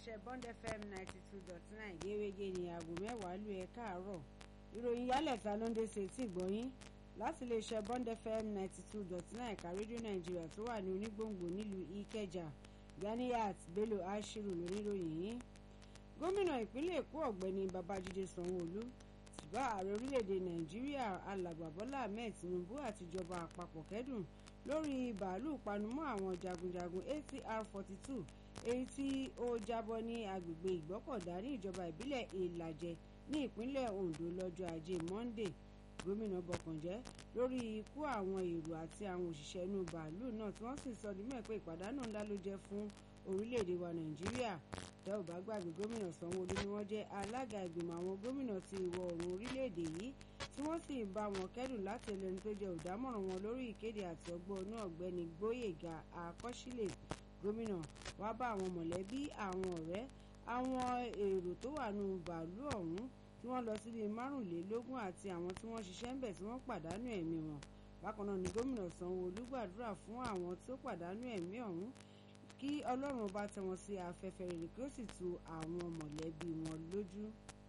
iléeṣẹ́ Bond FM ninety two dot nine gẹ́gẹ́ ní aago mẹ́wàá lu ẹ̀ káàárọ̀ ìròyìn yálẹ̀ta ló ń dé sí etí ìgbọ́yín láti iléeṣẹ́ Bond FM ninety two dot nine ẹ̀ka rédíò nàìjíríà tó wà ní onígbòǹgbò nílùú ìkẹjà Ganiyat Bello Ashiru lóníròyìn yìí gómìnà ìpínlẹ̀ èkó ọ̀gbẹ́ni babájídé sanwó-olú ti bá ààrẹ orílẹ̀-èdè nàìjíríà alàgbà bọ́lá ahmed tinubu àtijọba àpapọ̀ kẹ́dùn lórí bàálù panumọ́ àwọn jagunjagun atr forty two èyí tí ó jábọ́ ní agbègbè ìgbọ́kọ̀dá ní ìjọba ìbílẹ̀ ìlàjẹ ní ìpínlẹ̀ ondo lọ́jọ́ ajé monday gómìnà bọkànjẹ́ lórí ikú àwọn èrò àti àwọn òṣìṣẹ́ inú bàálù náà tí wọ́n sì sọ ní mọ̀ pé ìpàdánù ńlá ló jẹ́ fún orílẹ̀-èdè wa nàìjíríà tẹ́ ò bá gbàgbé gómìnà sanwó-olú ni wọ́n jẹ́ alága ìgbìmọ̀ àwọn gómìnà ti ìwọ̀ oòrùn orílẹ̀-èdè yìí tí wọ́n sì ń bá wọn kẹ́dùn láti ẹlẹ́ni tó jẹ́ olùdámọ̀ràn wọn lórí ìkéde àti ọgbọ́n náà ọ̀gbẹ́ni gbóyèga àkọsílẹ̀ gómìnà wá bá àwọn mọ̀lẹ́bí àwọn ọ̀rẹ́ àwọn èrò tó wà nù bàálù ọ̀hún tí wọ́n lọ síbi márùnlélógún àti àwọn tí wọ́n ṣiṣẹ́ ń bẹ̀ tí wọ́n pàdánù ẹ̀mí wọn bákan náà ni gómìnà sanwó-olú gbàdúrà fún àwọn tó pàdánù ẹ̀mí ọ̀hún kí ọlọ́run bá tẹ wọn sí afẹ́fẹ́ rere kí ó sì tu àwọn mọ̀lẹ́bí wọn lójú.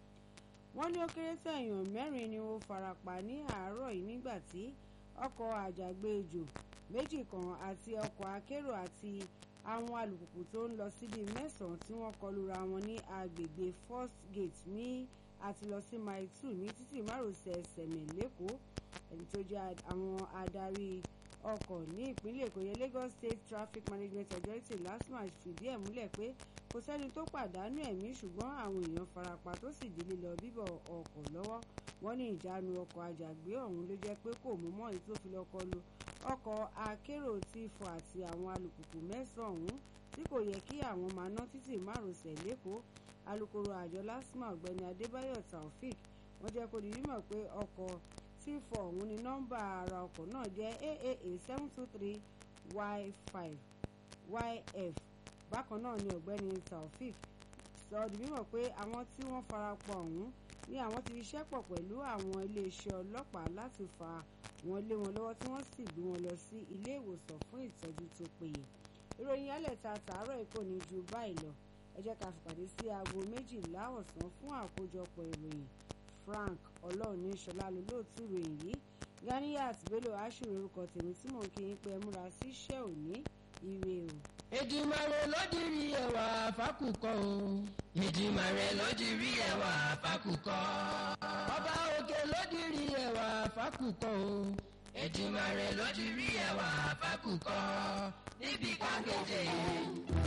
wọ́n ní ó kéré tẹ̀yàn mẹ́rin ni ó farapa ní àárọ̀ yìí nígbà tí ọkọ̀ àjàgbéjò méjì kan àti ọkọ̀ akérò àti àwọn alùpùpù tó ń lọ síbi mẹ́sàn-án tí wọ́n kọlura wọn ní agbègbè first gate ní àti lọ sí mile two ní títì márosẹ̀ sẹ̀mẹ̀ lẹ́kọ̀ọ́ ẹni tó jẹ́ àwọn adarí ọkọ̀ ní ìpínlẹ̀ èkó yẹn Lagos State Traffic Management Authority LASTMA fìdí ẹ̀ múlẹ̀ pé kò sẹ́ni tó pàdánù ẹ̀mí ṣùgbọ́n àwọn èèyàn farapa tó sì di lílọ bíbọ̀ ọkọ̀ lọ́wọ́ wọ́n ní ìjánu ọkọ̀ àjàgbé ọ̀hún ló jẹ́ pé kò mú mọ́ èyí tó fi lọ kọlu ọkọ̀ akérò tí fọ àti àwọn alùpùpù mẹ́sàn-án ọ̀hún tí kò yẹ kí àwọn máa ná títì márosẹ̀ lẹ́kọ̀ọ́ alukoro àjọ LASTMA ọ̀gbẹ́ni Adébáyọ̀ Taofik wọ́n jẹ́ kó di mímọ̀ pé ọkọ̀ tí fọ ọ̀hún ni nọ́mbà ara ọkọ̀ náà jẹ́ aaa seven two three y five yf bákan náà ni ọ̀gbẹ́ni taofik sọ di mímọ̀ pé àwọn tí wọ́n farapa ọ̀hún ni àwọn ti ṣiṣẹ́ pọ̀ pẹ̀lú àwọn iléeṣẹ́ ọlọ́pàá láti fa wọn lé wọn lọ́wọ́ tí wọ́n sì gbé wọn lọ sí ilé ìwòsàn fún ìtọ́jú tó péye ìròyìn alẹ́ta tààrọ̀ èkó ní ju báyìí lọ ẹ jẹ́ ká fìpàdé sí aago méjìlá ọ̀sán fún àkójọpọ̀ ìròyìn frank ọlọ́ọ̀ni ṣọlá lólóòtú ròyìn yìí Ganiyat Bello Ashiru orúkọ tèmi tí mò ń kí yín pé ẹ múra sí iṣẹ́ òní ire o. Èdùmàrè ló dirí ẹwà fákùkọ o. Èdùmàrè ló dirí ẹwà fákùkọ. Ọba òkè ló dirí ẹwà fákùkọ o. Èdùmàrè ló dirí ẹwà fákùkọ. Níbi kákéde